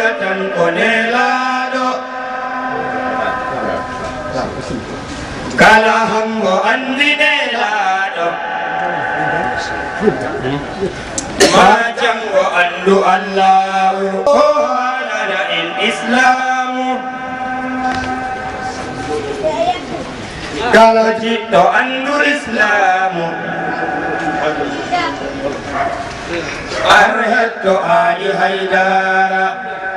tan ko nelaɗo kala hango andi nelaɗo ma jango andu allahu o halana en islamu kala jiɗɗo andu islamu ar hetto ali haydara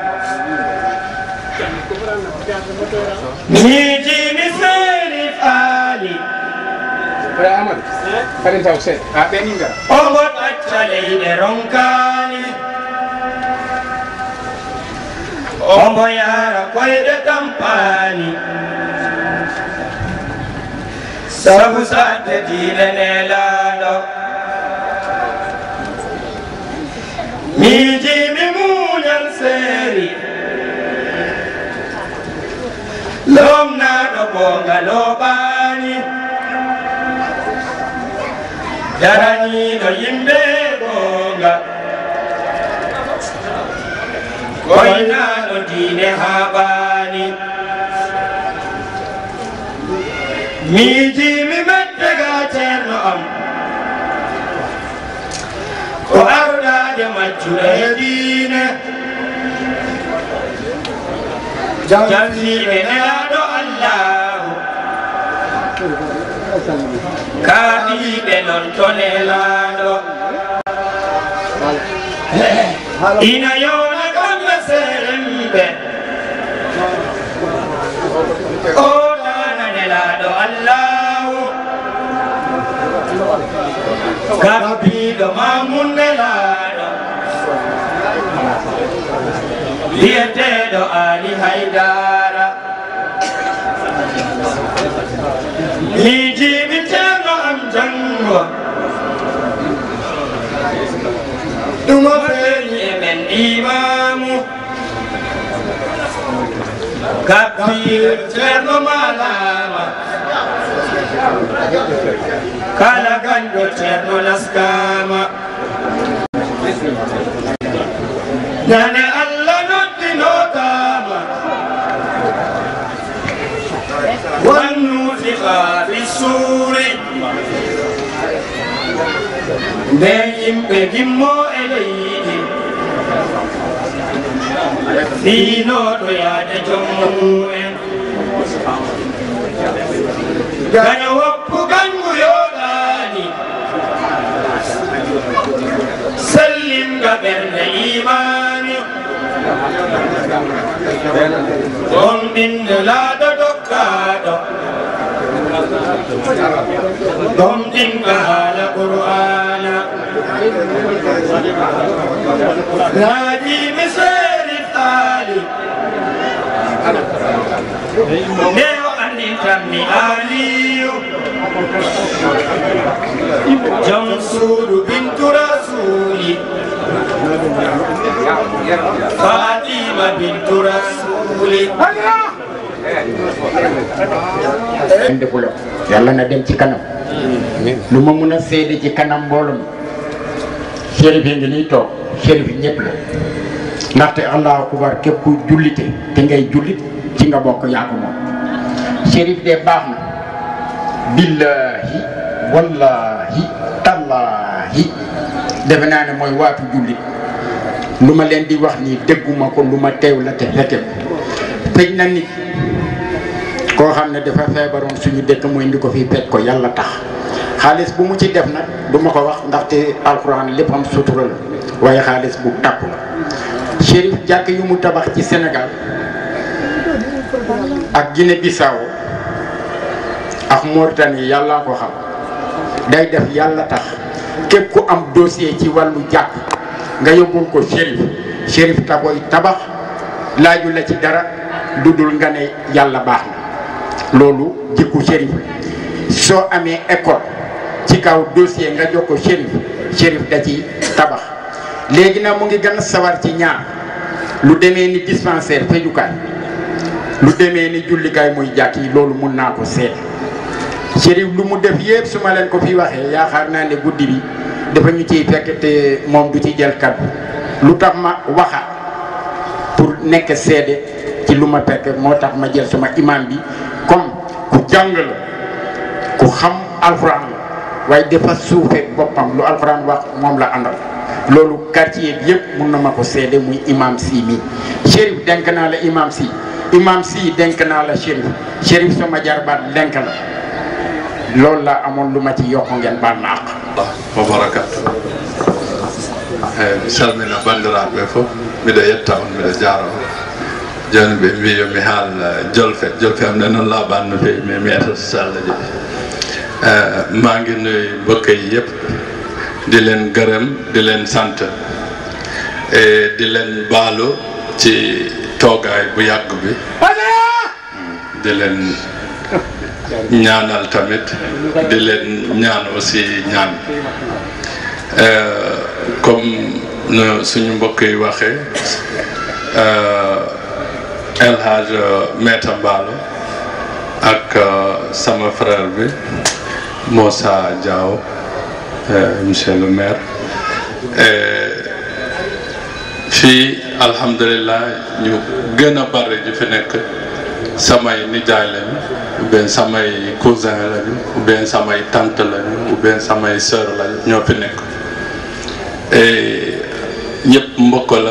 miijimi serif ali Oya Amadou Farin taw se a ɓeni ngara omo ɗacca leyɗe ronkani omo yara koyɗe tampani sabu sadde diine nelaɗo miijimi muñal seeri lomnaɗo bonga loɓani daraniɗo yimɓe gonga koynaɗo diine haɓani miijimi meddega ceerno am ko arɗade majjuɗo e diine jalliɓe nelaɗo allahu kaaɗiɓe non to nelaɗo ina yona kamɓe seremɓe o ɗana nelaɗo allahu gabbiɗo mamum nelaɗo wiyeteɗo ali haydara miijiɓi ceerno am jango ɗumo feeñi e men imamu gabbiɗo ceerno malama kala ganɗo ceerno naskama nane allah noddinotama wannufiqa bissuuri nde yimɓe gimmo e leydi fiinoɗo yaade jommu'en gaño woppu gangu yoɗani sellinga ɓernde imani on ɓinde laaɗo dokkaɗo ɗon ɗinga haala qur'ana naajimi seeri taali nde o andi tanmi aliyu jom suudu bintu rasuli fatima bintu rasuli ande bulo yàlla na dem ci kanam lu ma mun a seede ci kanam mbooloo mi chérif yi ngi nii toog chérif yi ñëpp la ndaxte allahu akbar képp ku jullite te ngay jullit ci nga bokk yaa ko moom chérif de baax na billahi wallahi tallahi defe naa ne mooy waatu jullit lu ma leen di wax nii dégguma ko lu ma teew la te fekke ko tëj na nit koo xam ne dafa feebaroon suñu dëkk mu indi ko fii pej ko yàlla tax xaalis bu mu ci def nag du ma ko wax ndaxte alxuraan lépp am sutura la waaye xaalis bu takku la Chérif jàkk yu mu tabax ci Sénégal ak Guinée Bissau ak Mauritanie yàllaa ko xam day def yàlla tax képp ku am dossier ci wàllu jàkk nga yóbbul ko Chérif Chérif ta koy tabax laaju la ci dara du dul nga ne yàlla baax na loolu jikku Chérif soo amee école ci kaw dossier nga jox ko Chérif Chérif da ci tabax léegi nag mu ngi gën a sawar ci ñaar lu demee ni dispensaire fejukaay lu demee ni jullikaay muy jàkk yi loolu mun naa ko seet Chérif lu mu def yépp su ma leen ko fi waxee yaakaar naa ne guddi bi dafa ñu ciy fekk te moom du ci jël kaddu lu tax ma waxa pour nekk seede ci lu ma fekk moo tax ma jël sama imam bi comme ku jàng la ku xam alxuraan la waaye dafa suufee boppam lu alxuraan wax moom la àndal loolu quartier bi yëpp mun na ma ko seede muy imam si mi Chérif denk naa la imam si imam si denk naa la Chérif Chérif sama jarbaat denk la loolu la amoon lu ma ci yokk ngeen baal ma àq wa barakatu eyyi mi salmina bandiraɓe fof mbiɗa yetta on mbiɗa jarama joni ɓe mbi yomi haal jolfe jolfe am nde noon laaɓani no fewi mais mi etata so allah jaaɓi maa ngi nuyu mbokk yi yëpp di leen gërëm di leen sant et di leen baalu ci toogaay bu yàgg bi di leen ñaanal tamit di leen ñaan aussi ñaan comme nu suñu mbokk yi waxee El Hadj Meta Mballo ak sama frère bi Moussa Diaw monsieur le maire fii alhamdulilah ñu gën a bari ñu fi nekk samay nijaay lañu ou bien samay cousin lañu ou bien samay tante lañu ou bien samay sœur lañu ñoo fi nekk ñëpp mbokk la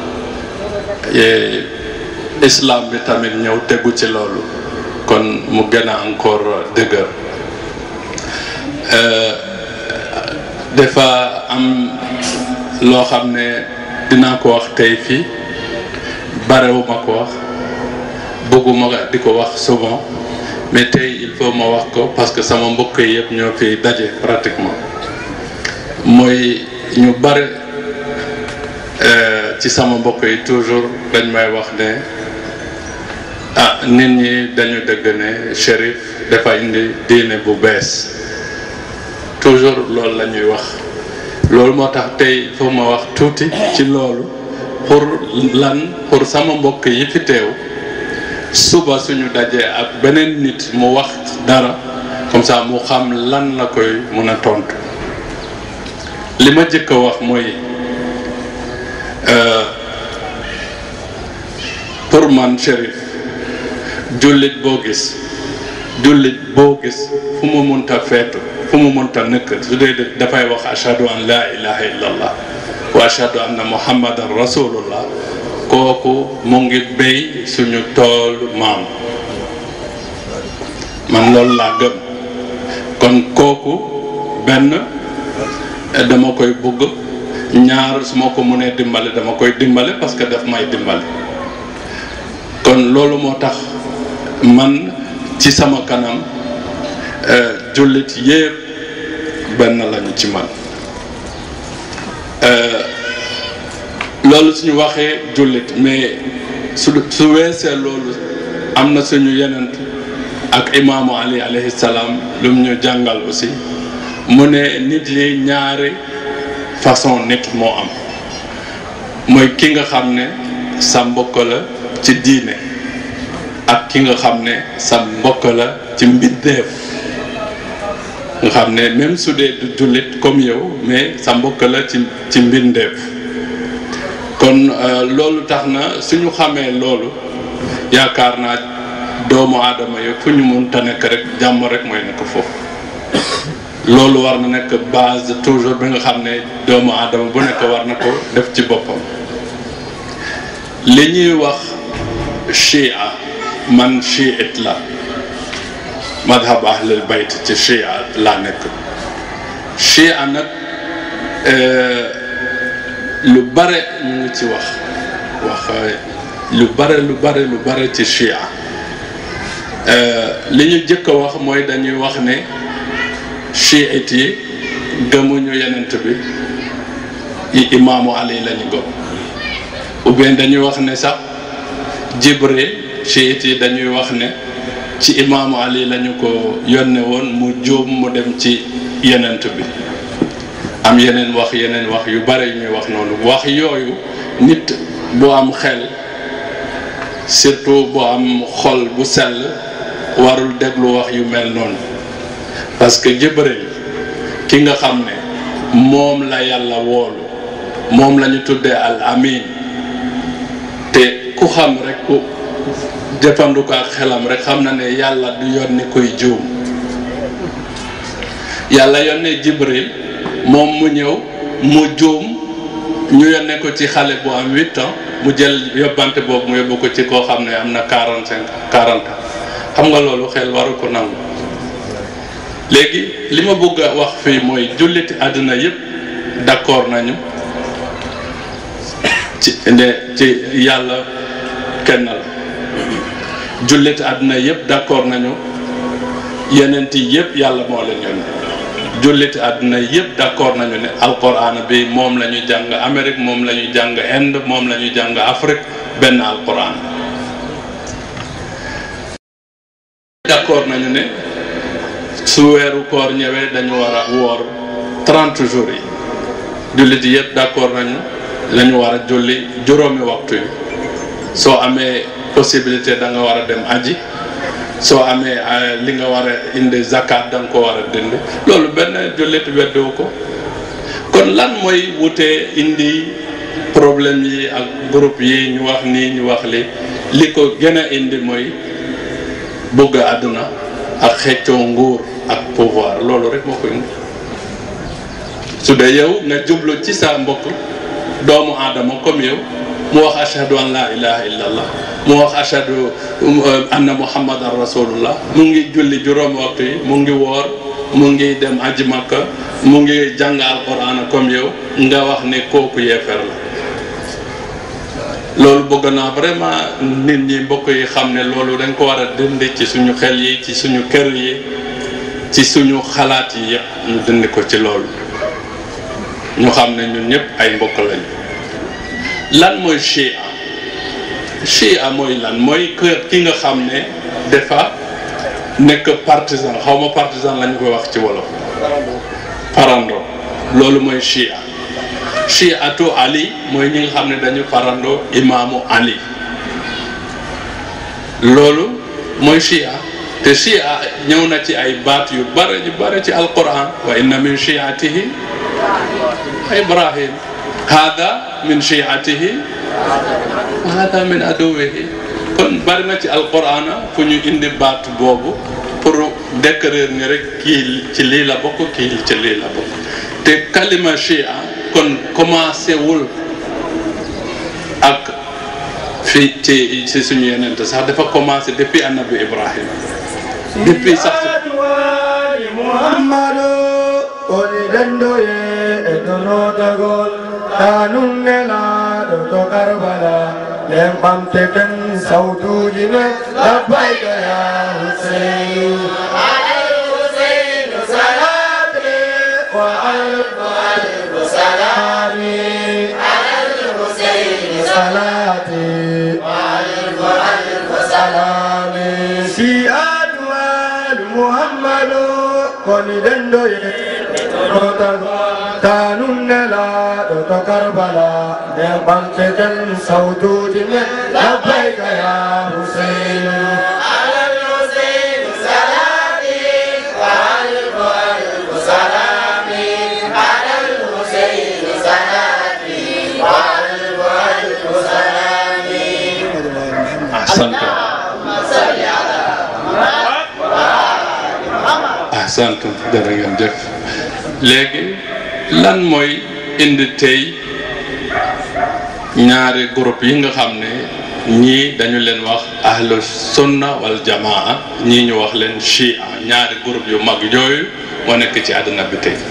islam bi tamit ñëw tegu ci loolu kon mu gën a encore dëgër dafa am loo xam ne dinaa ko wax tey fii barewuma ko wax bëgguma di ko wax souvent mais tey il faut ma wax ko parce que sama mbokk yi yëpp ñoo fi daje pratiquement mooy ñu bare ci sama mbokk yi toujours dañ may wax ne ah nit ñi dañu dëgg ne Chérif dafa indi diine bu bees toujours loolu la ñuy wax loolu moo tax tey il faut ma wax tuuti ci loolu pour lan pour sama mbokk yi fi teew suba suñu dajee ak beneen nit mu wax dara comme ça mu xam lan la koy mun a tontu li ma jëkk a wax mooy pour man Chérif jullit boo gis jullit boo gis fu mu munta feetu fu mu munta nekk su dee dafay wax ashhadu an laa ilaha illallah wa ashhadu anna muhammadan rasulullah kooku mu ngi béy suñu toolu maam man loolu laa gëm kon kooku benn dama koy bugg ñaar su ma ko mënee dimbale dama koy dimbale parce que daf may dimbale kon loolu moo tax man ci sama kanam jullit yépp benn lañu ci man loolu suñu waxee jullit mais su su weesee loolu am na suñu yenent ak imaamu ali alayhi salaam lu mu ñu jàngal aussi mu ne nit yi ñaari façon nit moo am mooy ki nga xam ne sa mbokk la ci diine ak ki nga xam ne sa mbokk la ci mbindeef nga xam ne même su dee du jullit comme yow mais sa mbokk la ci ci mbindeef kon loolu tax na suñu xamee loolu yaakaar naa doomu aadama yi fu ñu mun ta nekk rek jàmm rek mooy nekk foofu loolu war na nekk base toujours bi nga xam ne doomu aadama bu nekk war na ko def ci boppam li ñuy wax chia man chiit la madhab ahlul bayt ci chia laa nekk chia nag lu bare ñu ngi ci wax wax lu bare lu bare lu bare ci chia li ñu jëkk a wax mooy dañuy wax ne chiit yi gëmuñu yenent bi yi imaamu ali lañu gëm ou bien dañuy wax ne sax jibril chiit yi dañuy wax ne ci imaamu ali lañu ko yónne woon mu jóom mu dem ci yenent bi am yeneen wax yeneen wax yu bare yu ñuy wax noonu wax yooyu nit bu am xel surtout bu am xol bu sell warul déglu wax yu mel noonu parce que jibril ki nga xam ne moom la yàlla woolu moom la ñu tuddee al amin te ku xam rek ku jëfandiku ak xelam rek xam na ne yàlla du yónni kuy juum yàlla yónnee Jibril moom mu ñëw mu juum ñu yónnee ko ci xale bu am huit ans mu jël yóbbante boobu mu yóbbu ko ci koo xam ne am na quarante cinq quarante ans xam nga loolu xel waru ko nangu léegi li ma bëgg a wax fii mooy julliti àddina yëpp d'accord nañu ci ne ci yàlla kenn la julliti àddina yëpp d'accord nañu yenent yi yëpp yàlla moo leen yónni julliti àdduna yëpp d'accord nañu ne alquran bi moom la ñu jàng Amérique moom la ñu jàng Inde moom la ñu jàng Afrique benn alquran d'accord nañu ne su weeru koor ñëwee dañu war a woor 30 jours yi jullit yëpp d'accord nañu dañu war a julli juróomi waxtu yi soo amee possibilité da nga war a dem aji soo amee li nga war a indi zakat da nga ko war a dindi loolu benn jullit weddiwu ko kon lan mooy wutee indi problème yi ak groupe yi ñu wax nii ñu wax li li ko gën a indi mooy bëgg àdduna ak xeccoo nguur ak pouvoir loolu rek moo ko indi su dee yow nga jublu ci sa mbokk doomu aadama comme yow mu wax ashhadu an la ilaha illa allah mu wax ashhadu anna muhammadan rasulullah mu ngi julli juróomi waxtu yi mu ngi woor mu ngi dem aji makka mu ngi jàng alquran comme yow nga wax ne kooku yeefer la loolu bëgg naa vraiment nit ñi mbokk yi xam ne loolu dañ ko war a dindi ci suñu xel yi ci suñu kër yi ci suñu xalaat yi yëpp ñu dindi ko ci loolu ñu xam ne ñun ñëpp ay mbokk lañu lan mooy chia chia mooy lan mooy kër ki nga xam ne dafa nekk partisan xaw ma partisan lañu koy wax ci wolof parando loolu mooy chia chiatu ali mooy ñi nga xam ne dañu parando imaamu ali loolu mooy chia te chia ñëw na ci ay baat yu bare yu bare ci alquran wa inna min chiatihi ibrahim hada min chiatihi wa hada min aduwihi kon bari na ci alquran fu ñu indi baat boobu pour décrire ni rek kii ci lii la bokk kii ci lii la bokk te kalima chia kon commencé wul ak fii ci ci suñu yeneen sax dafa commencé depuis annabi ibrahim depuis sax muhammadu oni dandoye e donotagol tanum nelaɗo to karbala nden ɓamte ten sawtuji me labbayka ya husein salami salati salami si adwal muhammadu koni dendoye tanum nelaɗo to karbala nden ɓamte ten sawtuji men labbayka ya husein ahsanta ahsanta jërë ngeen jëf léegi lan mooy indi tey ñaari groupe yi nga xam ne ñii dañu leen wax ahlu sunna wal jamaa ñii ñu wax leen chia ñaari groupe yu mag yooyu moo nekk ci àddina bi tey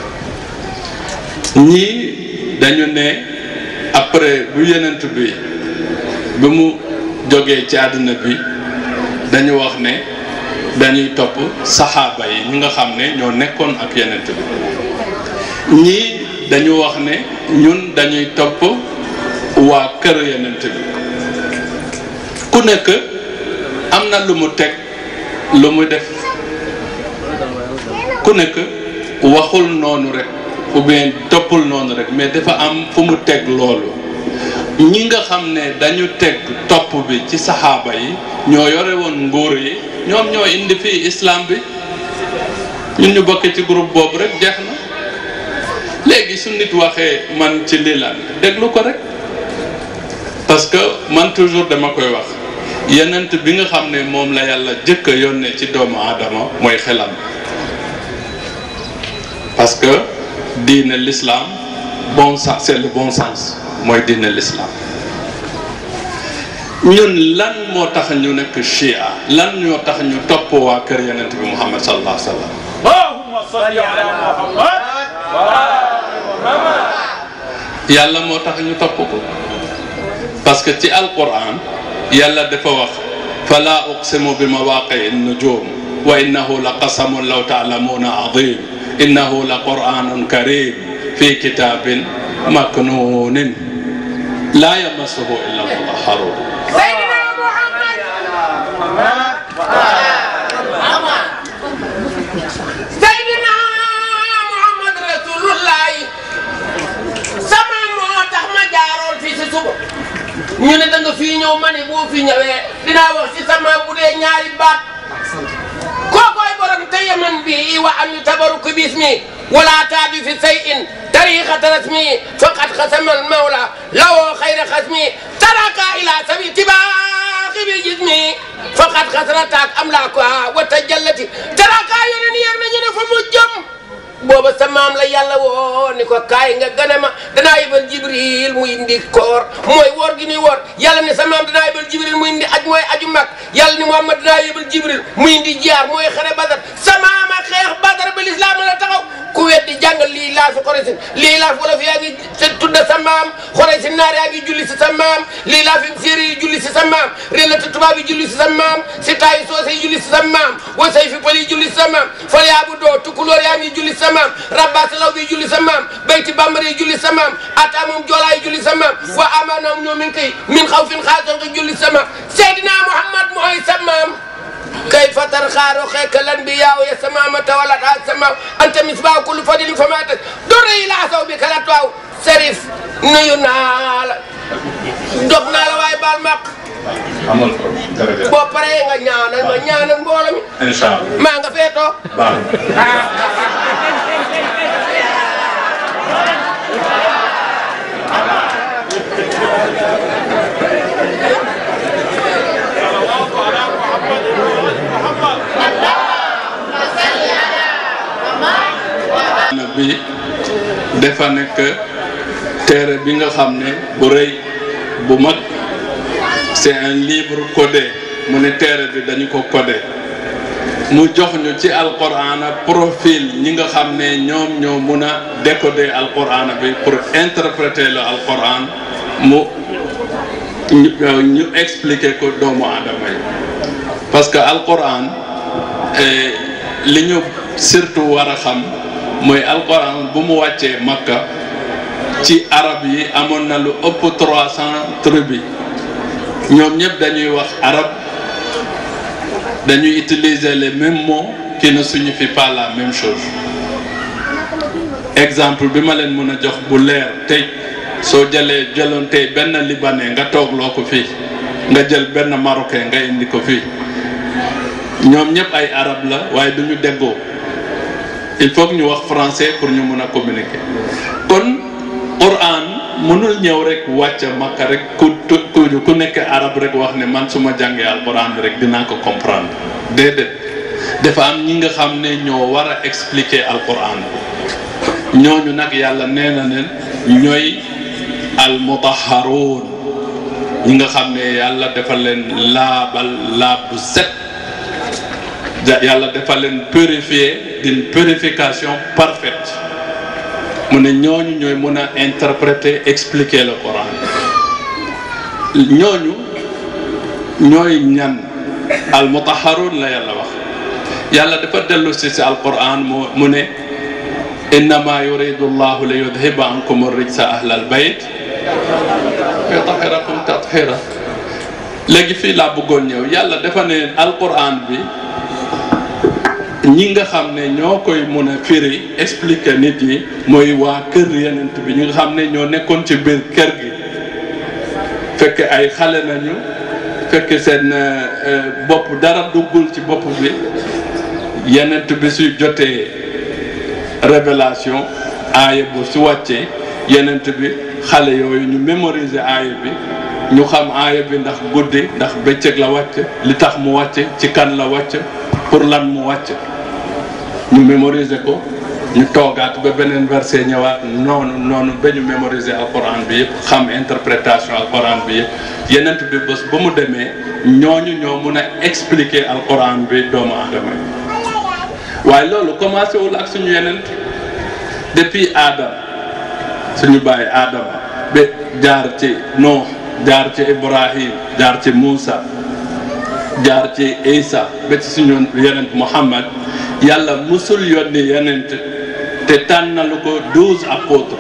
ñii dañu ne après bu yenent bi bi mu jógee ci àddina bi dañu wax ne dañuy topp saxaaba yi ñi nga xam ne ñoo nekkoon ak yenent bi ñii dañu wax ne ñun dañuy topp waa kër yenent bi ku nekk am na lu mu teg lu mu def ku nekk waxul noonu rek ou bien toppul noonu rek mais dafa am fu mu teg loolu ñi nga xam ne dañu teg topp bi ci saxaaba yi ñoo yore woon nguur yi ñoom ñoo indi fii islam bi ñun ñu bokk ci groupe boobu rek jeex na léegi su nit waxee man ci lii la déglu ko rek parce parce que man toujours dama koy wax yenent bi nga xam ne moom la yàlla jëkk a yónnee ci doomu aadama mooy xelam parce que diine l'islam bon sens c'est le bon sens mooy diine l'islam ñun lan moo tax ñu nekk chia lan ñoo tax ñu topp waa kër yenent bi muhammad sallallahu alayhi wa sallam اللهم صل على محمد yàlla moo tax ñu topp ko parce que ci alquran yàlla dafa wax fala uqsimu bi mawaqii nujum wa innahu la qasamun law taalamuuna adim innahu la quranun karim fi kitabin maknunin la yamassuhu illa mutahharun سيدنا محمد سيدنا محمد رسول الله sama moo tax ma jaaroon fii si suba ñu ne da nga fii ñëw ma ne boo fi ñëwee dinaa wax si sama bu dee ñaari baat kookoy borom te yaman bi wa an yutabaruku bismi wala taadu fi shay'in tariqata rasmi faqad xasama almawla lawo xayra xasmi taraka ila sabi tibaaxi bi jismi faqad xasrataak amlaakuha wa tajallati taraka yeneen yéer nañu ne fa mu jëm booba sa maam la yàlla woo ni ko kaay nga gane ma danaa yebal jibril mu indi koor mooy woor gi ni woor yàlla ne sa maam danaa yebal jibril mu indi aj mooy aju mag yàlla ni muhammad danaa yebal jibril mu indi jiyaar mooy xare badar sa maam a xeex badar ba lislaam la taxaw ku weddi jàngal lii laa fi xoresin lii laa fi wolof yaa ngi tudda sa maam xoresin naar yaa ngi julli si sa maam lii laa fi séeréer yi julli si sa maam relata tubaab yi julli si sa maam si taayi soose yi julli si sa maam wasay fi pël yi julli si sa maam fal yaa bu doo tukkulóor yaa ngi julli si sa maam rabbaas law bi julli sa maam bayti bambara yi julli sa maam ata moom joolaa yi julli sa maam wa amaanaam ñoo min koy min xaw fin xaason ko julli sa maam seydina muhammad mooy sa maam كيف ترخى رخيك الانبياء يا سمامة ولد السماء انت مصباح كل فضل فما در الى ثوبك لا تواو سريف نيونال دوغنا لا واي بال مق amul ko jërëjëf boo paree nga ñaanal ma ñaanal mbooloo mi incha allah maa nga feetoo baax na. na bi dafa nekk téere bi nga xam ne bu rëy bu mag c'est un livre codé mu ne téere bi dañu ko codé mu jox ñu ci alquran profil ñi nga xam ne ñoom ñoo mun a décoder alquran bi pour interpréter le alquran mu ñu ñu expliquer ko doomu aadama yi parce que alquran eh, li ñu surtout war a xam mooy alquran bu mu wàccee makka ci arab yi amoon na lu ëpp trois cent tribus ñoom ñëpp dañuy wax arab dañuy utiliser les mêmes mots qui ne signifient pas la même chose exemple bi ma leen mën a jox bu leer tey soo jëlee jëloon tey benn libanais nga toog loo ko fii nga jël benn marocain nga indi ko fii ñoom ñëpp ay arab la waaye du ñu déggoo il faut que ñu wax français pour ñu mën a communiquer kon Quran mënul ñëw rek wàcc makka rek ku ku ku nekk arab rek wax ne man su ma jàngee alquran bi rek dinaa ko comprendre déedéet dafa am ñi nga xam ne ñoo war a expliquer alquran bi ñooñu nag yàlla nee na leen ñooy almutaharuun ñi nga xam ne yàlla dafa leen laabal laab bu set yàlla dafa leen purifier d'une purification parfaite mu ne ñooñu ñooy mën a interpréter expliquer le Coran ñooñu ñooy ñan al mutaharun la yàlla wax yàlla dafa dellu si si al Quran mu mu ne innama yuridu llahu li yudhiba ankum rijsa ahla al bayt wa yutahhirakum tathira léegi fii laa bëggoon ñëw yàlla dafa ne al Quran bi ñi nga xam ne ñoo koy mun a firi expliquer nit yi mooy waa kër yenent bi ñi nga xam ne ñoo nekkoon ci biir kër gi fekk ay xale nañu fekk seen bopp dara duggul ci bopp bi yenent bi suy jotee révélation aaya bu su wàccee yenent bi xale yooyu ñu mémoriser aaya bi ñu xam aaya bi ndax guddi ndax bëccëg la wàcc li tax mu wàcc ci kan la wàcc pour lan mu wàcc ñu mémoriser ko ñu toogaat ba beneen verset ñëwaat noonu noonu ba ñu mémoriser alquran bi yëpp xam interprétation alquran bi yëpp yenent bi bés ba mu demee ñooñu ñoo mun a expliquer alquran bi doomu aadama yi waaye loolu commencé wul ak suñu yenent depuis Adam suñu bàyyi Adama ba jaar ci Nuux jaar ci Ibrahim jaar ci Moussa jaar ci Isa ba ci suñu yenent Muhammad yàlla musul yónni yenent te tànnalu ko douze apôtres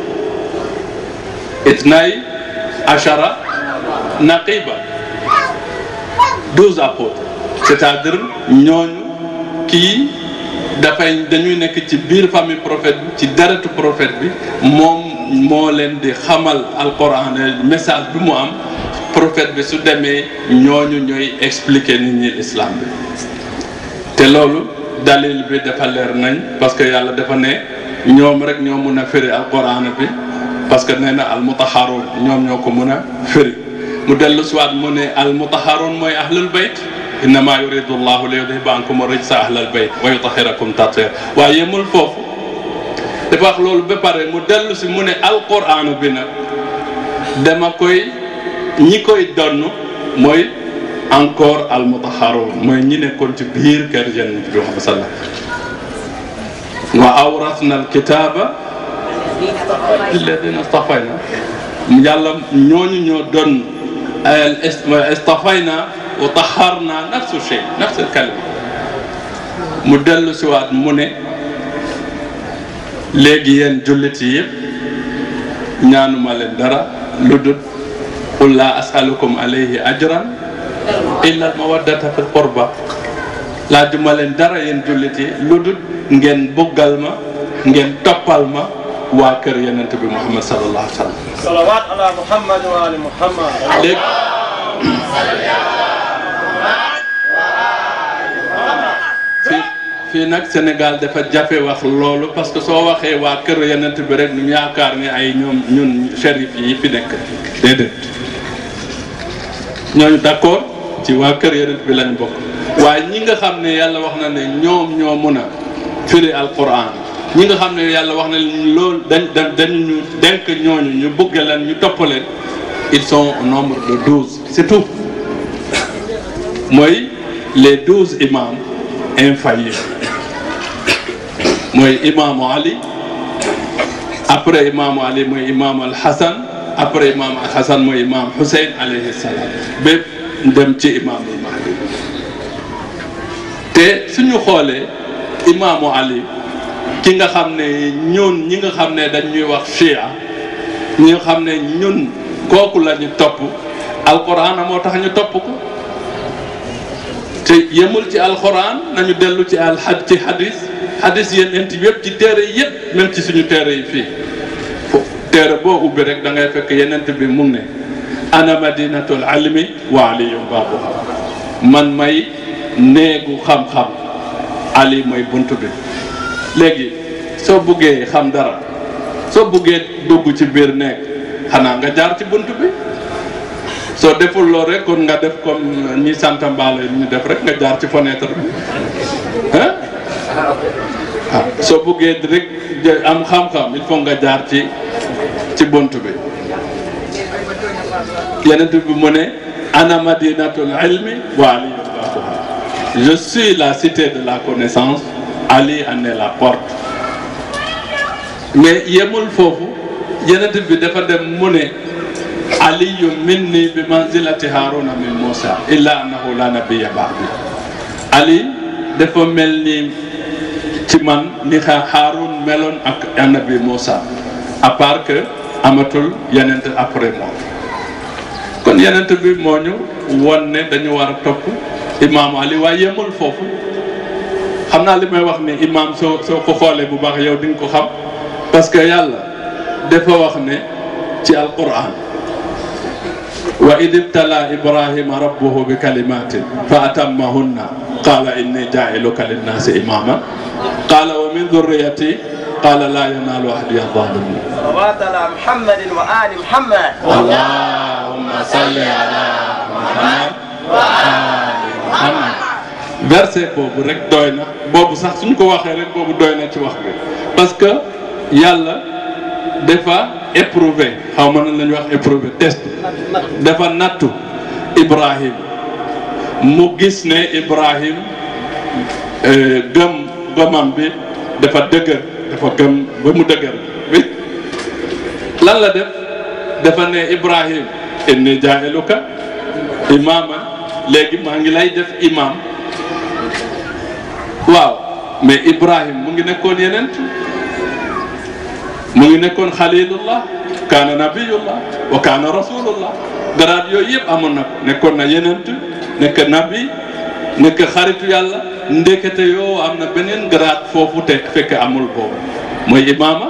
itnay achara naqiba douze apôtres c'est-à-dire ñooñu kii dafay dañuy nekk ci biir famille prophète bi ci deretu prophète bi moom moo leen di xamal alquran message bi mu am prophète bi su demee ñooñu ñooy expliquer nit ñi l'islam bi te loolu dalil bi dafa leer nañ parce que yàlla dafa ne ñoom rek ñoo mun a firi alquran bi parce que nee na almutaharun ñoom ñoo ko mun a firi mu dellu siwaat mu ne almutaharun mooy ahlul bayt innama yuridu llahu li yudhiba ankum rijsa ahlal bayt wa yutahhirakum tathira waaye yemul foofu dafa wax loolu ba pare mu dellu si mu ne alquran bi nag dama koy ñi koy donn mooy encore almutaharun mooy ñi nekkoon ci biir kër Yonent bi Muhammad sallallahu wa awrasna alkitaba alladina stafayna yàlla ñooñu ñoo doon istafayna wa taharna nafsu shay nafsu kalima mu dellu si waat mu ne léegi yéen jullit yi yëpp ñaanuma leen dara lu dul qul laa asalukum alayhi ajran illa al mawaddata fil qurba laajuma leen dara yéen jullit yi lu dul ngeen buggal ma ngeen toppal ma waa kër yonent bi Muhammad sallallahu alayhi wa sallam صلوات على محمد وآل محمد léegi fii fii nag Sénégal dafa jafe wax loolu parce que soo waxee waa kër yonent bi rek ñu yaakaar ne ay ñoom ñun shérif yi fi nekk déedéet ñooñu d'accord ci waa kër yonent bi lañ bokk waaye ñi nga xam ne yàlla wax na ne ñoom ñoo mun a firi alquran ñi nga xam ne yàlla wax na leen loolu dañ dañ dañu ñu denk ñooñu ñu bëgg leen ñu topp leen ils sont au nombre de douze c'est tout mooy les douze imams infaillibles mooy imaamu Ali après imaamu Ali mooy imaamu al Hassan après imaamu al Hassan mooy imaam Hussein alayhi salaam bépp dem ci imaamul Mahdi te suñu xoolee imaamu Ali ki nga xam ne ñun ñi nga xam ne dañ ñuy wax chia ñi nga xam ne ñun kooku la ñu topp alquran moo tax ñu topp ko te yemul ci alquran nañu dellu ci al had ci hadis hadis yéen ent yëpp ci téere yëpp même ci suñu téere yi fii téere boo ubbi rek da ngay fekk yenent bi mu ne ana madinatul almi wa aliyum baabuha man may néegu xam-xam ali mooy bunt bi léegi soo buggee xam dara soo buggee dugg ci biir nekk xanaa nga jaar ci bunt bi soo deful loolu rek kon nga def comme ñi sant mbaale ñu def rek nga jaar ci fenêtre bi ah ah soo buggee rek am xam-xam il faut nga jaar ci ci bunt bi yenent bi mu ne ana madinatul ilmi wa aliyu baabuha je suis la cité de la connaissance Ali en est la porte mais yemul foofu yenent bi dafa dem mu ne aliyu minni bi manzilati haruna min Musa illa annahu la nabiyya ba'di Ali dafa mel ni ci man ni xa Haarun meloon ak annabi Musa à part que amatul yenent après moom kon yenent bi moo ñu won ne dañu war a topp imaamu Ali waaye yemul foofu xam naa li may wax ni imaam soo soo ko xoolee bu baax yow di nga ko xam parce que yàlla dafa wax ne ci alquran wa id ibtala ibrahima rabbuhu bi kalimatin fa atammahunna qala inni jailuka linnaasi imama qala wa min dhurriyati qala la yanalu ahdi adh-dhalimin صلوات على محمد وآل محمد اللهم صل على محمد وآل محمد verset boobu rek doy na boobu sax suñ ko waxee rek boobu doy na ci wax bi parce que yàlla dafa éprouvé xaw ma nan la ñuy wax éprouvé test dafa nattu Ibrahim mu gis ne Ibrahim gëm gëmam bi dafa dëgër dafa gëm ba mu dëgër bi lan la def dafa ne Ibrahim inni jaa'iluka imaaman léegi maa ngi lay def imaam waaw mais Ibrahim mu ngi nekkoon yenent mu ngi nekkoon xalilullah kaana nabiyullah wa kaana rasulullah garaat yooyu yëpp amoon na ko nekkoon na yenent nekk nabi nekk xaritu yàlla ndekete yoo am na beneen garaat foofu te fekk amul boobu mooy imaama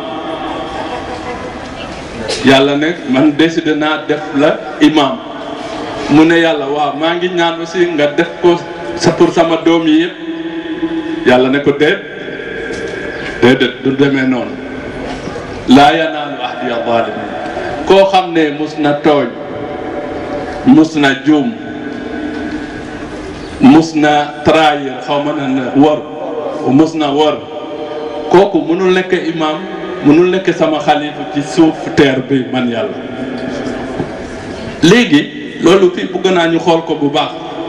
yàlla ne man décidé naa def la imam mu ne yàlla waaw maa ngi ñaan aussi nga def ko sa pour sama doom yi yëpp yàlla ne ko déet déedéet du demee noonu laa yanaalu ahdiya zalimin koo xam ne mus na tooñ mus na juum mus na trahir xaw ma ne wor mus na wor kooku mënul nekk imam mënul nekk sama xalifa ci suuf terre bi man yàlla léegi loolu fii bëgg naa ñu xool ko bu baax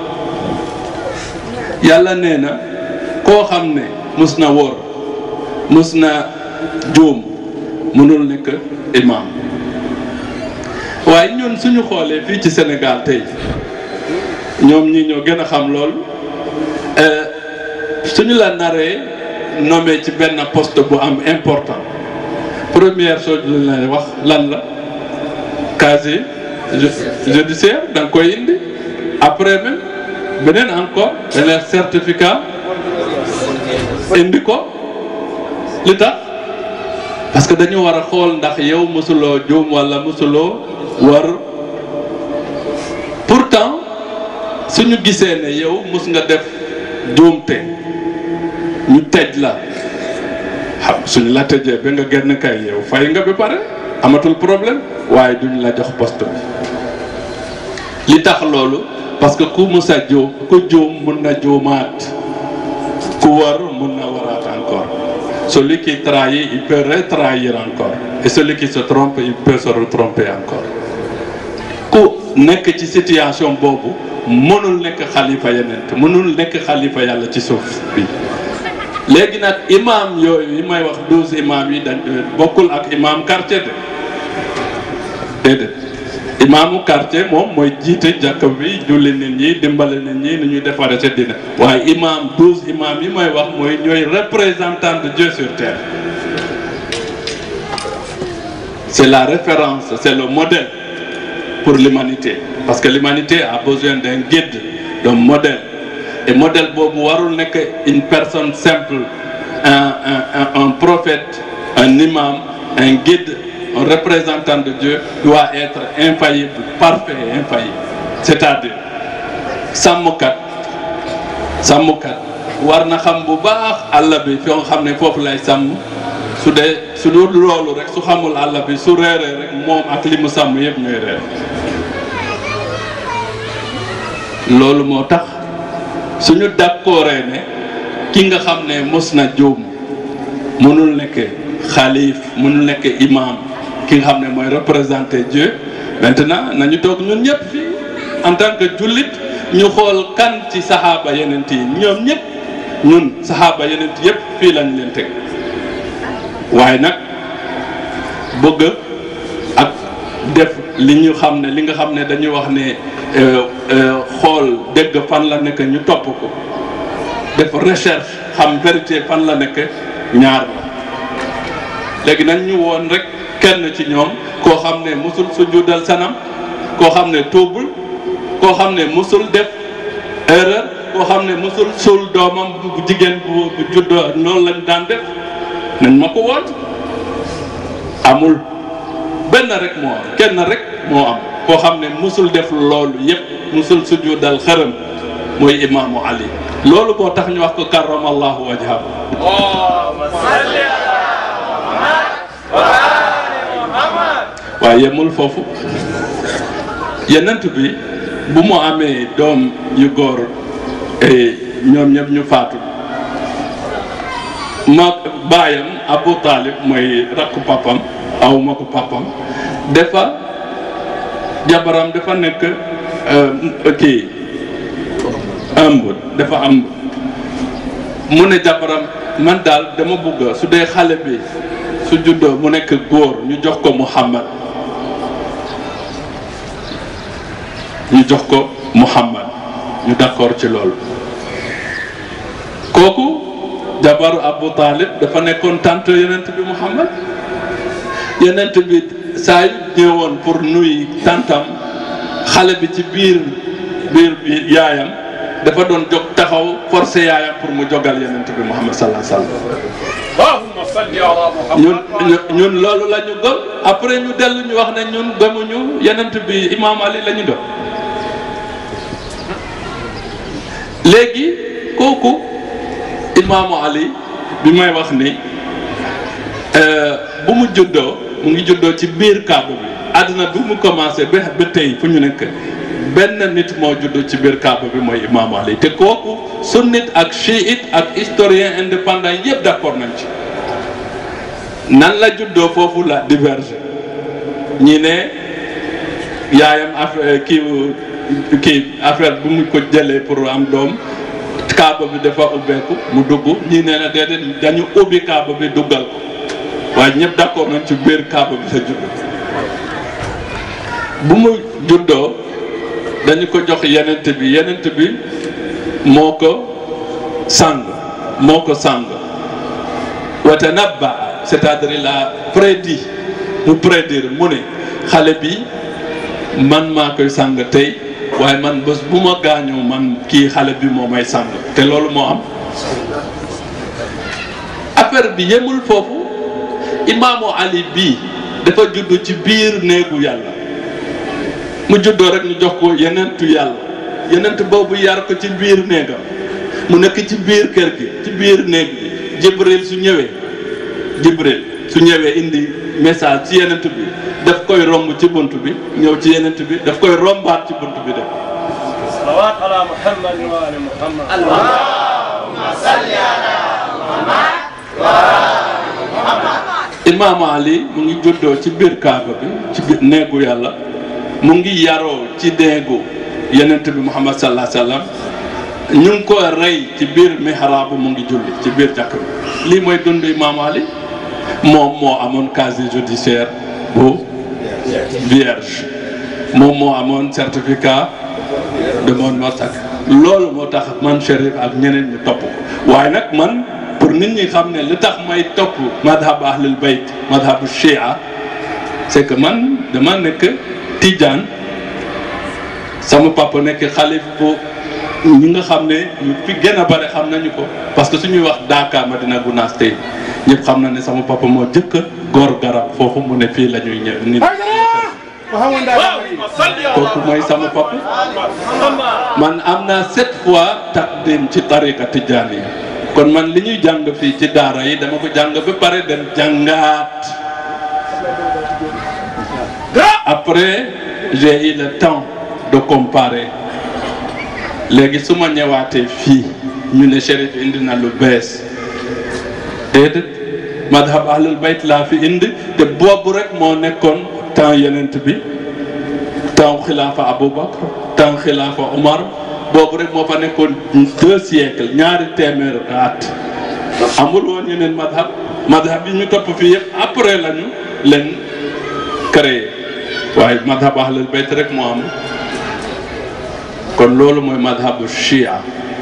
yàlla nee na koo xam ne mus na wor mus na juum mënul nekk imam waaye ñun suñu xoolee fii ci Sénégal tey ñoom ñi ñoo gën a xam loolu suñu la naree nommé ci benn poste bu am important première chose lu lay wax lan la casier judiciaire da nga koy indi après même beneen encore beneen certificat indi ko li tax parce que dañu war a xool ndax yow mosuloo juum wala mosuloo war pourtant suñu gisee ne yow mus nga def juumte ñu tëj la xam suñu la tëjee ba nga génn kay yow fay nga ba pare amatul problème waaye duñ la jox poste bi li tax loolu parce que ku mus a juum ku juum mun na juumaat ku war mun na waraat encore celui qui trahit il peut retrahir encore et celui qui se trompe il peut se retromper encore ku nekk ci situation boobu mënul nekk xalifa yeneen mënul nekk xalifa yàlla ci suuf bi léegi nag imam yooyu yi may wax douze imam yi dañ bokkul ak imam quartier de déedéet imaamu quartier moom mooy jiite jàkka bi julli nit ñi dimbale nit ñi ni ñuy defaree sa dina waaye imam douze imam yi may wax mooy ñooy représentant de Dieu sur terre c'est la référence c'est le modèle pour l'humanité parce que l'humanité a besoin d'un guide d'un modèle et modèle boobu warul nekk une personne simple un un un prophète un imam un guide un représentant de Dieu doit être infaillible parfait et infaillible c'est-à-dire sàmmkat sàmmkat war na xam bu baax àll bi fi nga xam ne foofu lay sàmm su dee su dul loolu rek su xamul àll bi su reeree rek moom ak li mu sàmm yëpp ñooy reer loolu moo tax suñu d'accordee ne ki nga xam ne mos na juum mënul nekk xalif mënul nekk imam ki nga xam ne mooy représenter Dieu maintenant nañu toog ñun ñëpp fii en tant que jullit ñu xool kan ci saxaaba yeneen yi ñoom ñëpp ñun saxaaba yeneen yëpp fii lañ leen teg waaye nag bëgg ak def li ñu xam ne li nga xam ne dañuy wax ne xool dégg fan la nekk ñu topp ko def recherche xam vérité fan la nekk ñaar la léegi nag ñu woon rek kenn ci ñoom koo xam ne musul sujudal sanam koo xam ne tuubul koo xam ne musul def erreur koo xam ne musul suul doomam bu jigéen bu bu juddoo noonu lañ daan def nañ ma ko woon amul benn rek moo am kenn rek moo am koo xam ne musul def loolu yépp musul sujudal xërëm mooy imaamu ali loolu moo tax ñu wax ko karamallahu wajhahu waaye yemul foofu yenent bi bu mu amee doom yu góor ñoom ñëpp ñu faatu ma baayam Abu Talib mooy rakku papam aw ma ko papam dafa jabaram dafa nekk kii ëmb dafa ëmb mu ne jabaram man daal dama bëgg su dee xale bi su juddoo mu nekk góor ñu jox ko Muhammad ñu jox ko Muhammad ñu d'accord ci loolu kooku jabaru Abu Talib dafa nekkoon tante yenent bi Muhammad yenent bi saa yu ñëwoon pour nuy tantam xale bi ci biir biir bi yaayam dafa doon jóg taxaw forcé yaayam pour mu jogal yenent bi Muhammad sallallahu alayhi wasallam اللهم صل على ñun محمد ñun loolu la ñu gëm après ñu dellu ñu wax ne ñun gëmuñu yenent bi Imam Ali la ñu gëm léegi kooku imaamu Ali bi may wax ni bu mu juddoo mu ngi juddoo ci biir kaaba bi àddina bi mu commencé ba ba tey fu ñu nekk benn nit moo juddoo ci biir kaaba bi mooy imaamu Ali te kooku sunnit ak chiite ak historien indépendant yëpp d'accord nañ ci nan la juddoo foofu la diverge ñi ne yaayam affaire kii kii affaire bu mu ko jëlee pour am doom kaaba bi dafa ubbeeku mu dugg ñii nee na déedéet dañu ubbi kaaba bi duggal ko waaye ñëpp d'accord nañ ci biir kaaba bi la judd bu mu juddoo dañu ko jox yenent bi yenent bi moo ko sang moo ko sang wa tanabba c'est-à-dire il a prédit mu prédire mu ne xale bi man maa koy sang tey waaye man bés bu ma gaañoo man kii xale bi moo may sang te loolu moo am affaire bi yemul foofu imaamu Ali bii dafa judd ci biir néegu yàlla mu juddoo rek ñu jox ko yenentu yàlla yenent boobu yar ko ci biir néegam mu nekk ci biir kër gi ci biir néeg bi Jibril su ñëwee Jibril su ñëwee indi message ci yenent bi daf koy romb ci bunt bi ñëw ci yenent bi daf koy rombaat ci bunt bi def صلوات على محمد وآل محمد imaamu Ali mu ngi juddoo ci biir kaaba bi ci biir néegu yàlla mu ngi yaroo ci néegu yenent bi Muhammad sallallahu alayhi wa sallam ñu ngi ko rey ci biir mihraabu mu ngi julli ci biir jàkk bi lii mooy dund imaamu Ali moom moo amoon casier judiciaire bu vierge moom moo amoon certificat de mon massacre loolu moo tax man Chérif ak ñeneen ñu topp ko waaye nag man pour nit ñi xam ne li tax may topp madhab ahlul bayt madhabu shia c'est que man dama nekk tijaan sama papa nekk xalif bu ñi nga xam ne ñu fi gën a bare xam nañu ko parce que suñuy wax Daaka Madina Gunaas tey ñëpp xam na ne sama papa moo jëkk góor garab foofu mu ne fii la ñuy ñëw nit اللهم صل على kooku mooy sama papa محمد man am naa sept fois taqdim ci tariqa tijaaniya kon man li ñuy jàng fii ci daara yi dama ko jàng ba pare dem jàngaat après j'ai eu le temps de comparer léegi su ma ñëwaatee fii ñu ne Chérif indi na lu bees déedéet madhab ahlul bayt laa fi indi te boobu rek moo nekkoon temps yenent bi temps xilaafa Aboubacar temps xilaafa Omar boobu rek moo fa nekkoon deux siècles ñaari téeméer at amul woon yeneen madhab madhab yi ñu topp fii yëpp après lañu leen créé waaye madhab ahlul bayt rek moo am kon loolu mooy madhabu shia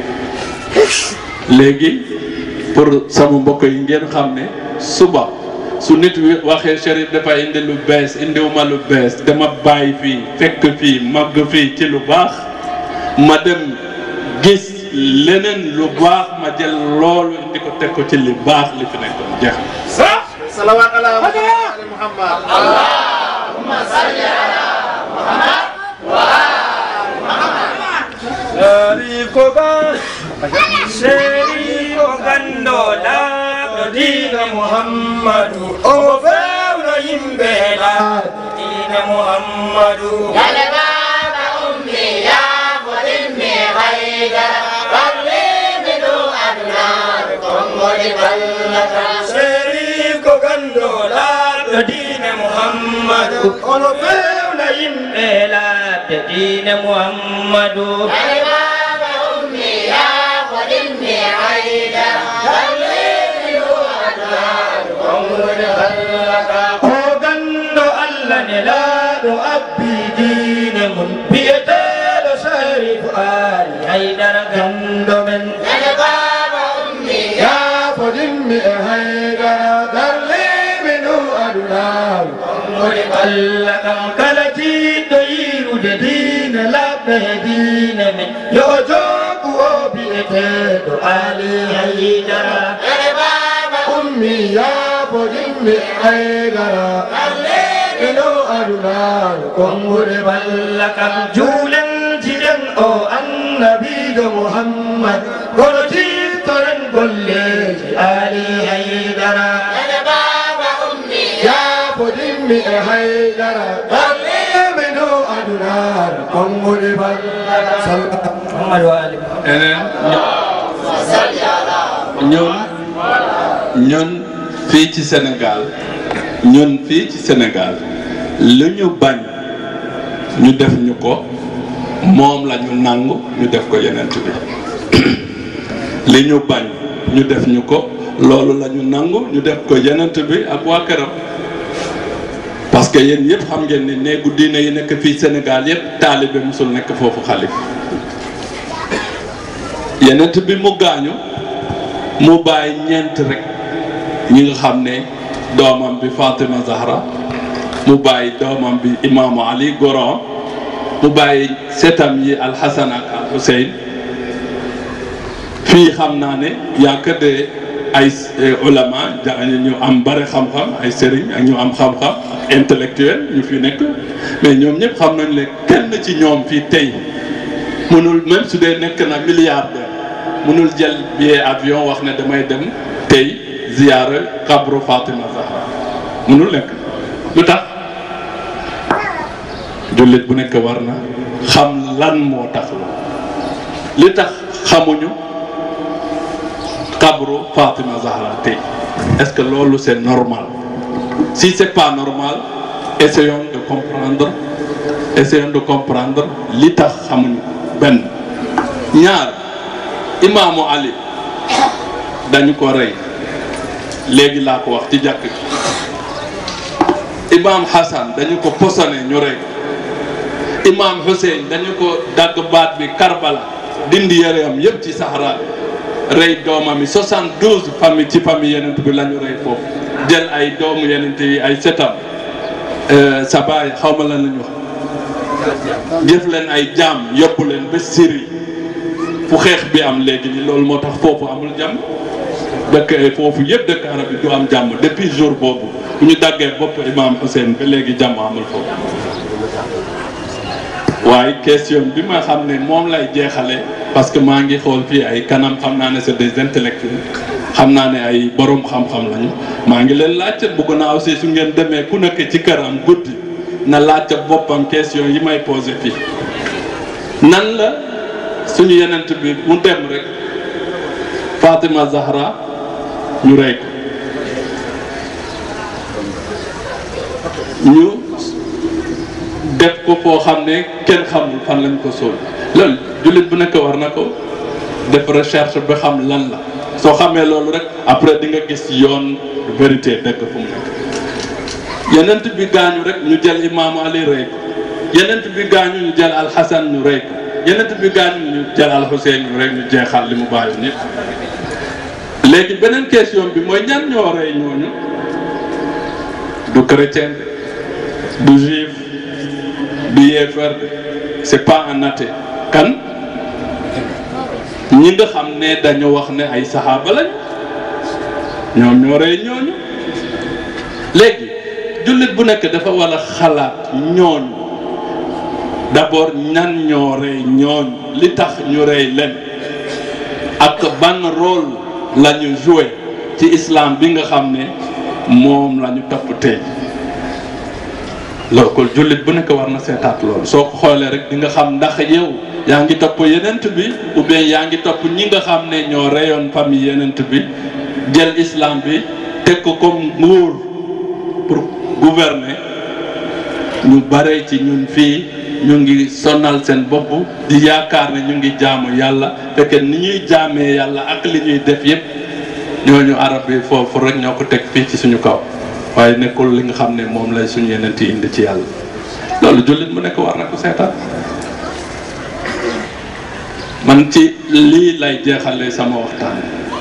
léegi pour sama mbokk yi ngeen xam ne suba su nit wi waxee Chérif dafa indi lu bees indiwuma lu bees dama bàyyi fii fekk fii màgg fii ci lu baax ma dem gis leneen lu baax ma jël loolu indi ko teg ko ci li baax li fi nekkoon jeex صلوات على محمد شريف كوبان شريف غندولا دين محمد أو فاولا يمبلا دين محمد seri ko gando laɗo diine muhammadu ono fewna yimɓe laɓde diine muhammadu o gando allah ne laaɗo abbi diine mum biyeteɗo sarifu ali haydara gando men yaafodimmi e haydara darliɓe ɗum adunaru woni allah kam kala jiɗɗo yirude diine laɓɓe e diine men yo jogu o biyeteɗo ali haydara ummi yaafodimmi e haydara ino adunaru kongude balla kam juulen jiɗen o annabijo muhammad kono tittoren golleji ali haydara yaafodimmi e haydara darleɓe no adunaru kongude balla muhammad wa ali eneen ñun ñun fii ci Sénégal ñun fii ci Sénégal lu ñu bañ ñu def ñu ko moom la ñu nangu ñu def ko yenent bi li ñu bañ ñu def ñu ko loolu la ñu nangu ñu def ko yenent bi ak waa këram parce que yéen yëpp xam ngeen ni néegu diine yi nekk fii Sénégal yëpp taalibe musul nekk foofu xalif yenent bi mu gaañu mu bàyyi ñeent rek ñi nga xam ne doomam bi Fatima Zahra mu bàyyi doomam bi imaamu Ali Goron mu bàyyi setam yi Alxasan ak Al Hussein fii xam naa ne yaa que de ay ulama ja ñu am bare xam-xam ay sëriñ ak ñu am xam-xam intellectuel ñu fi nekk mais ñoom ñëpp xam nañ ne kenn ci ñoom fii tey mënul même su dee nekk na milliardaire mënul jël billet avion wax ne damay dem tey ziyaara xabru Fatima Zahra mënul nekk lu tax jullit bu nekk war na xam lan moo tax la li tax xamuñu xabru Fatima Zahra tey est-ce que loolu c'est normal si c'est pas normal essayons de comprendre essayons de comprendre li tax xamuñu benn ñaar imaamu Ali dañu ko rey léegi laa ko wax ci jàkk imaam Hassan dañu ko posone ñu rey imaam Hussein dañu ko dagg baat bi Karbala dindi yaram yëpp ci Sahara rey doomam yi 72 famille ci famille yenent bi la ñu rey foofu jël ay doomu yenent yi ay setam sa baay xaw ma lan la ñu wax jëf leen ay jaam yóbbu leen ba Syrie fu xeex bi am léegi ni loolu moo tax foofu amul jàmm dëkk foofu yëpp dëkk arab bi du am jàmm depuis jour boobu bu ñu daggee bopp imam Hussein ba léegi jàmm amul foofu waaye question bi ma xam ne moom lay jeexale parce que maa ngi xool fii ay kanam xam naa ne c'est des intellectuels xam naa ne ay borom xam-xam lañu maa ngi leen laajte bëgg naa aussi su ngeen demee ku nekk ci këram guddi na laajte boppam question yi may posé fii nan la suñu yenent bi mu dem rek Fatima Zahra ñu rey ko ñu def ko foo xam ne kenn xamul fan lañ ko sóol loolu jullit bu nekk war na ko def recherche ba xam lan la soo xamee loolu rek après di nga gis yoon vérité dëkk fu mu nekk yenent bi gaañu rek ñu jël imaamu Ali rey ko yenent bi gaañu ñu jël alxasan ñu rey ko yenent bi gaañu ñu jël alxuseen ñu rey ñu jeexal li mu bàyyi nit léegi beneen question bi mooy ñan ñoo rey ñooñu du chrétien du juif du yéefar c'est pas un athée kan ñi nga xam ne dañu wax ne ay saxaaba lañ ñoom ñoo rey ñooñu léegi jullit bu nekk dafa war a xalaat ñooñu d'abord ñan ñoo rey ñooñu li tax ñu rey leen ak ban rôle la ñu joué ci islam bi nga xam ne moom la ñu topp tey loolu kon jullit bu nekk war na seetaat loolu soo ko xoolee rek di nga xam ndax yow yaa ngi topp yenent bi ou bien yaa ngi topp ñi nga xam ne ñoo reyoon famille yenent bi jël islam bi teg ko comme nguur pour gouverner ñu bare ci ñun fii ñu ngi sonal seen bopp di yaakaar ne ñu ngi jaamu yàlla fekk ni ñuy jaamee yàlla ak li ñuy def yépp ñooñu arab yi foofu rek ñoo ko teg fii ci suñu kaw waaye nekkul li nga xam ne moom lay suñu yeneen yi indi ci yàlla loolu jullit mu nekk war na ko seetaan man ci lii lay jeexale sama waxtaan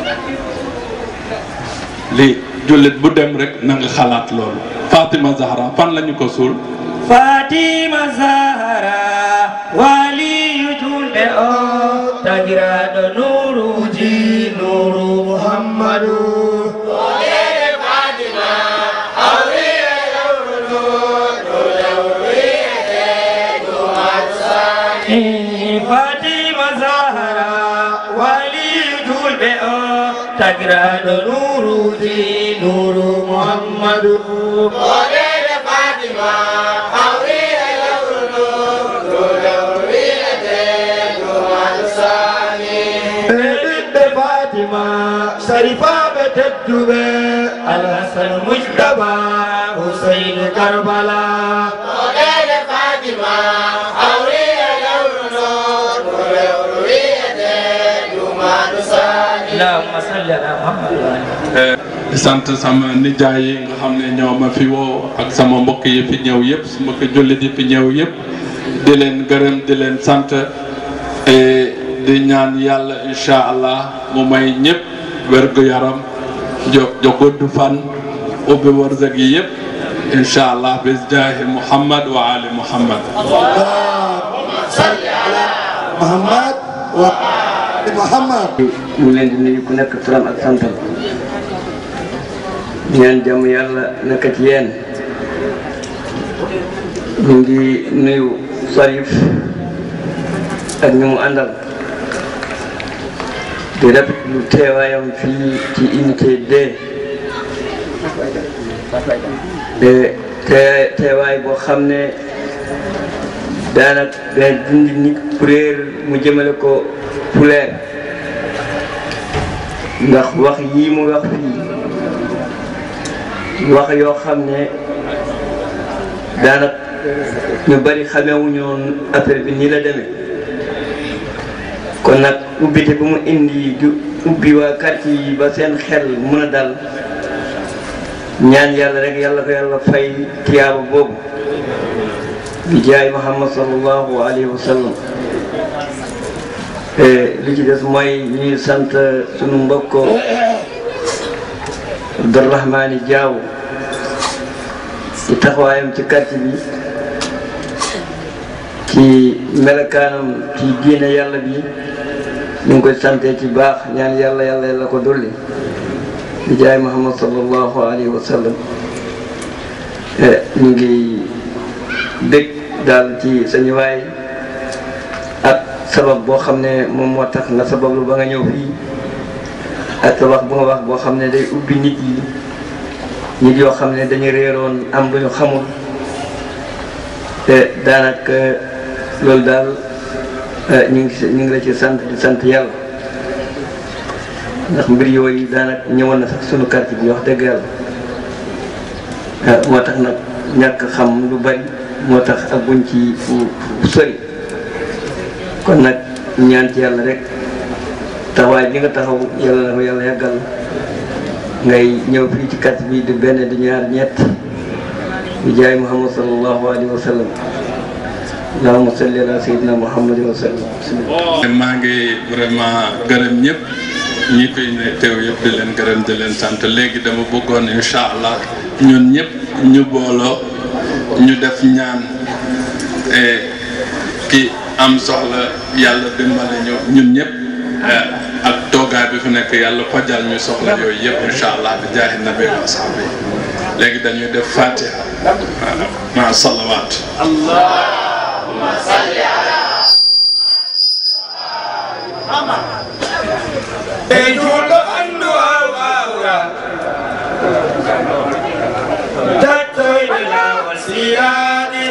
lii jullit bu dem rek na nga xalaat loolu Fatima Zahra fan lañu ko suul fatima zahara waliyu julɓe o tagiraɗo nuruji nuru muhammadu fatima zahara waliyu julɓe o tagiraɗo nuruji nuru muhammadu ɓeɗiɓɓe fatima sarifaɓe tedduɓe alhasan mujtaba huseyne karbala allahumma salli ala muhammad wa ali di sant sama nijaay yi nga xam ne ñoo ma fi woo ak sama mbokk yi fi ñëw yëpp su mbokk jullit yi fi ñëw yëpp di leen gërëm di leen sant et di ñaan yàlla incha allah mu may ñëpp wérgu yaram jo jo gudd fan ubbi wërsëg yi yëpp incha allah bis jaahi muhammad wa ali muhammad salli ala muhammad wa ali muhammad ñu ngi leen di nuyu ku nekk turam ak santam di ñaan jàmm yàlla nekk ci yéen ñu ngi nuyu Sarif ak ñu mu àndal di rafetlu teewaayam fii ci unité D te te teewaay boo xam ne daanaka day dindi nit ku réer mu jëmale ko fu leer ndax wax yii mu wax fii wax yoo xam ne daanaka ñu bari xamewuñu woon affaire bi nii la demee kon nag ubbite bu mu indi du ubbi waa quartier yi ba seen xel mën a dal ñaan yàlla rek yàlla ko yàlla fay tiyaaba boobu bi jaay muhammad sallallahu alayhi wa sallam li ci des mooy ñuy sant sunu mbokk Abdourahmani Diaw ci taxawaayam ci quartier bi ci melokaanam ci diine yàlla bi ñu ngi koy sante ci baax ñaan yàlla yàlla yàlla ko dolli bi jaay muhammad sallallahu alayhi wa sallam ñu ngi dëkk daal ci sañu waay ak sabab boo xam ne moom moo tax nga sabablu ba nga ñëw fii ak sa wax bu nga wax boo xam ne day ubbi nit yi nit yoo xam ne dañu réeroon am lu ñu xamul te daanaka loolu daal ñu ngi ñu ngi la ci sant di sant yàlla ndax mbir yooyu daanaka ñëwoon na sax sunu quartier bi wax dëgg yàlla moo tax nag ñàkk xam lu bari moo tax ak buñ ci fu sori kon nag ñaan ci yàlla rek taxawaay bi nga taxaw yàlla na ko yàlla yàggal ngay ñëw fii ci quartier bi di benn di ñaar ñett di jaay muhammad sallallahu alayhi wa sallam allahumma salli ala sayyidina muhammad wa sallam maa ngi vraiment gërëm ñëpp ñi fi ne teew yëpp di leen gërëm di leen sant léegi dama bëggoon incha allah ñun ñëpp ñu booloo ñu def ñaan ki am soxla yàlla dimbale ñu ñun ñëpp ak toogaay bi fi nekk yàlla fajal ñu soxla yooyu yëpp incha allah bi jaahi nabi wa sahbi léegi dañuy def fatiha ma salawaat allahumma salli ala Ejulɗo andu awawra Tattoyde lawol sirade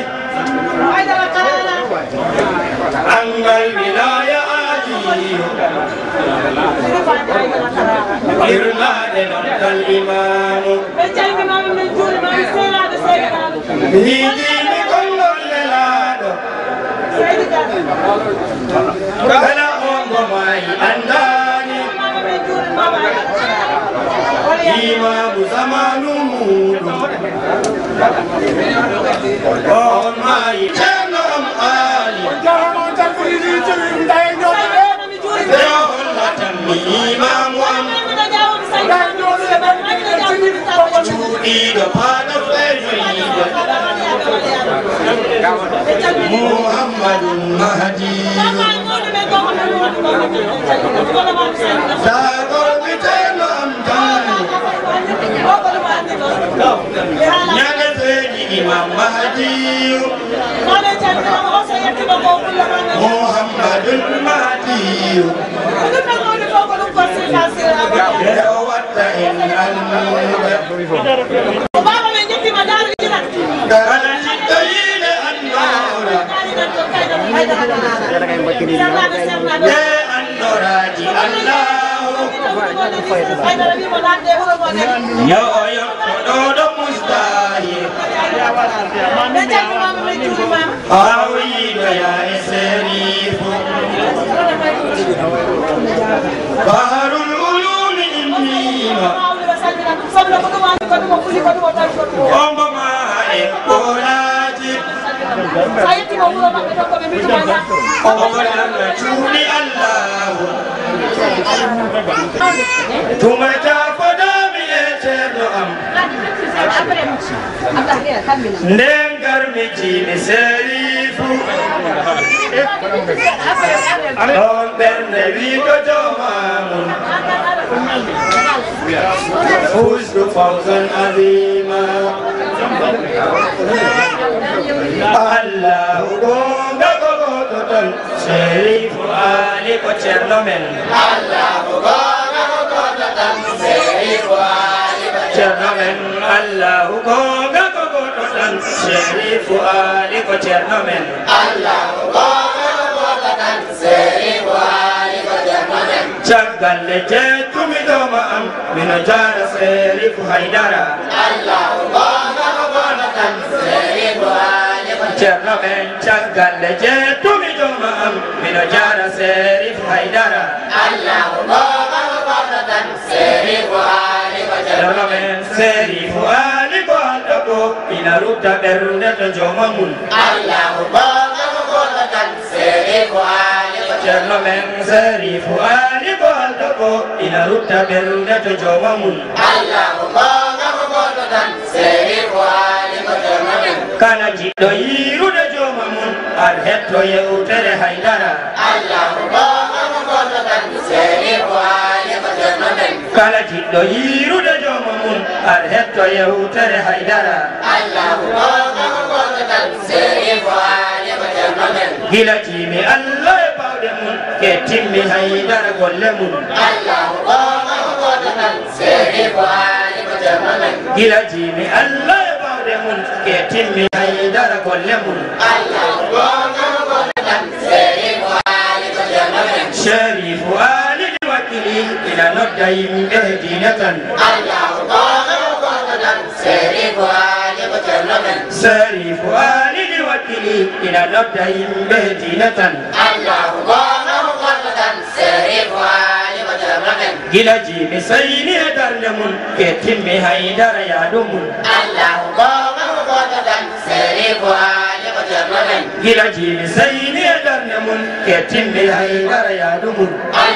Angal wilaya ajiyo irlade nontal imamu hijimi kollol lelaɗo kala ongo mayi andani imamu zamanu muɗum on mayi ceerno am ali ɓe hollatanmi imamu am cuuɗiɗo paɗo feƴoyiɗo muhammadun mahdiyu sagolɓe ceerno am tani ñande feeji imam mahdiyu muhammadun mahdiyu ɓe o watta en annuɓe kala jiɗɗo yiide annora ɓe annoraji allahu yo o yotto ɗo ɗo mustahi awiɗoya e serifu baharul ulumi innima omboma e kolaji ogonanga cuuɗi allahu tuma jafodami e ceerno am nden garmi jiimi serifu ɗon ɓernde wiigo jomamum fusdu fawsan adima allahu gonga ko goto tan serifu ali ko ceerno men ceerno men allahu gonga ko goto tan serifu ali ko ceerno men caggalle jettumi ɗoma am mino jara serifu haydara ceerno men caggalle jettumi ɗoma am mino jara serifu haydara ceerno men serifu ali ko alɗo ko ina rutta ɓernde to joma mum ceerno men serifu ali ko alɗo ko ina rutta ɓernde to joma mum kala jiɗɗo yirude joma mum ar hetto yewtere haydara kala jiɗɗo yirude joma mum ar hetto yewtere haydara gila jimi allah e bawɗe mum ke timmi haydara golle mum gila jimi allah e bawɗe mum ke timmi haydara golle mum sherifu alidi wakkili ina nodda yimɓe e diine tan sherifu alidi wakkili ina nodda yimɓe e diine tan gila jimi sayni e darde mum ke timmi haydara yaadu mum gila jimi sayni e darde mum ke timmi haydara yaadu mum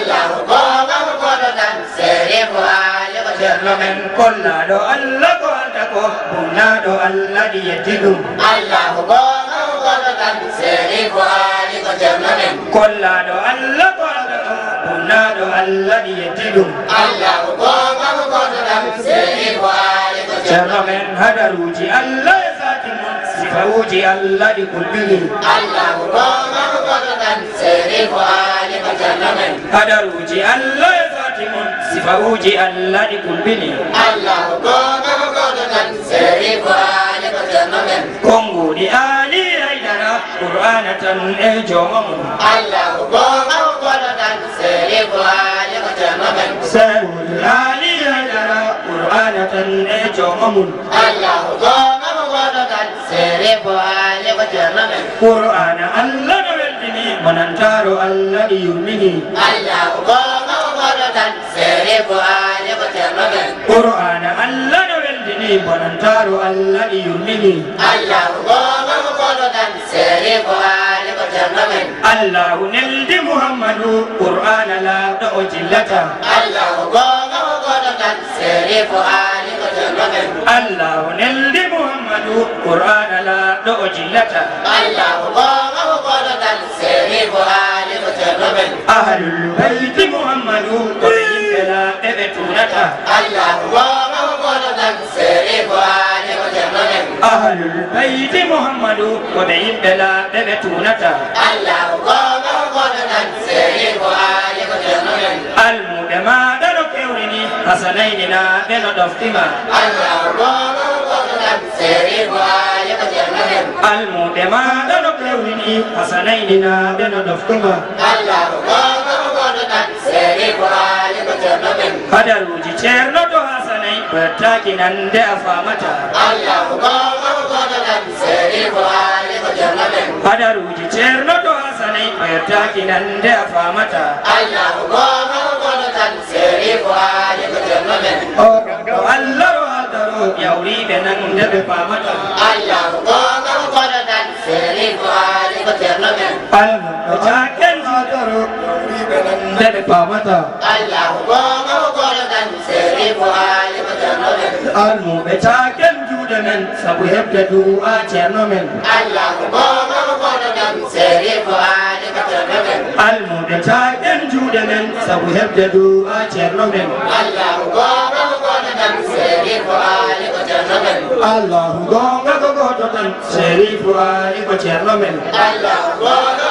ceerno men kollaɗo allah ko alta ko bunnaɗo allah ɗi yetti ɗum kollaɗo allah ko alta ko bunnaɗo allah ɗi yetti ɗum ceerno men hadaruji allah e sati mum sifawuji allah ɗi kulɓini hadaruji allah e sati mum sifawuji allah ɗi kulɓini konguɗi ali haydara qur'ana tan e jooma mum sewuɗi ali tan e joomamum Allahu gonga mo goɗo tan sere bo ale ko ceerno men qur'ana allah no weldini monantaro allah ɗi yurmini Allahu gonga mo goɗo tan sere bo ale ko ceerno men qur'ana allah no weldini monantaro allah ɗi yurmini Allahu gonga mo goɗo tan sere bo ale ko ceerno men allahu neldi muhammadu qur'ana laaɗo o jillata Allahu gonga mo goɗo tan sere bo ale ko ceerno men allahu neldi muhammadu qur'ana laaɗo o jillata Allahu gonga mo goɗo tan sere bo ale ko ceerno men ahlul bayti muhammadu koɓe yimɓe laaɓe ɓe tunata Allahu gonga mo goɗo tan sere bo ale ko ceerno men ahlul bayti muhammadu koɓe yimɓe laaɓe ɓe tunata Allahu gonga mo goɗo tan sere bo ale ko ceerno men almuɓe maɗa no kewrini hasanayni naaɓe no ɗoftima Allahu gonga mo goɗo tan sere bo ale ko ceerno men almuɓe maɗa no kewrini hasanayni naaɓe no ɗoftima Allahu gonga mo goɗo tan sere bo ale ko ceerno men hadaruji ceerno to hasanay ɓettaki nande a famata Allahu gonga mo goɗo tan sere bo ale ko ceerno men hadaruji ceerno to hasanay ɓettaki nande a famata Allahu gonga mo goɗo tan sere bo ale ko ceerno men o to allah ro aldaro yawriɓe nande ɓe famata Allahu gonga mo goɗo tan sere bo ale ko ceerno men almuɓe caken aldaro yawriɓe nande ɓe famata Allahu gonga mo goɗo tan sere bo ale ko ceerno men almuɓe caken juuɗe men saabu heɓde du'a ceerno men Allahu gonga mo goɗo tan sere bo ale ko ceerno men almuɓe caken juuɗe men saabu heɓde du'a ceerno men Allahu gonga mo goɗo tan sere bo ale ko ceerno men allahu gonga ko goto tan sérifu ali ko ceerno men Allahu gonga